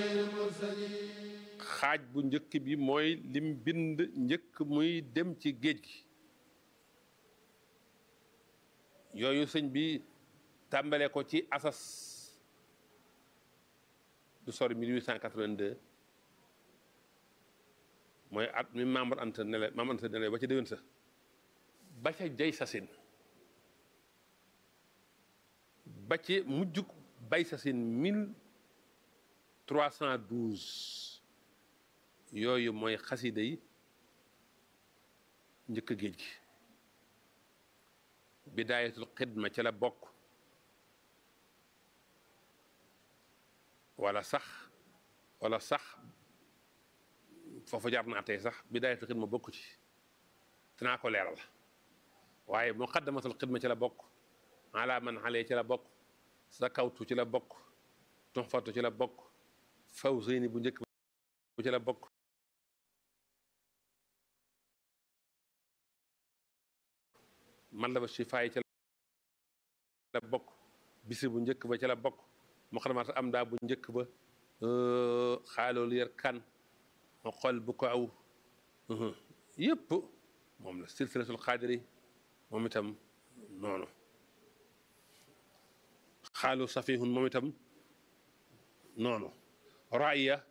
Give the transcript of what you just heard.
xaaj bu njëkk bi mooy lim bind njëkk muy dem ci géej gi yooyu sëñ bi tàmbale ko ci asas du sori 1882 mooy at mi membre ante nele membre ante nele ba ca déwén sa ba ca jay sasin ba ci mujjug bay sasin 1312 yooyu mooy xasida yi njëkk géej gi bidaayatul xidma ci la bokk wala sax wala sax foofu jaar naa tey sax bidaayatul xidma bokk ci dinaa ko leeral waaye muqaddamatul xidma ci la bokk ala man xale ci la bokk sa kawtu ci la bokk tuxfatu ci la bokk faw sëyni bu njëkk bu ci la bokk man la ba shifaay ci la bokk bisi bu njëkk ba ci la bokk muqaddamatul am daa bu njëkk ba xaaloolu yar kan ma xol bu ko aw yëpp moom la silsilatul xaadiri moom itam noonu xaalu safihun moom itam noonu raaya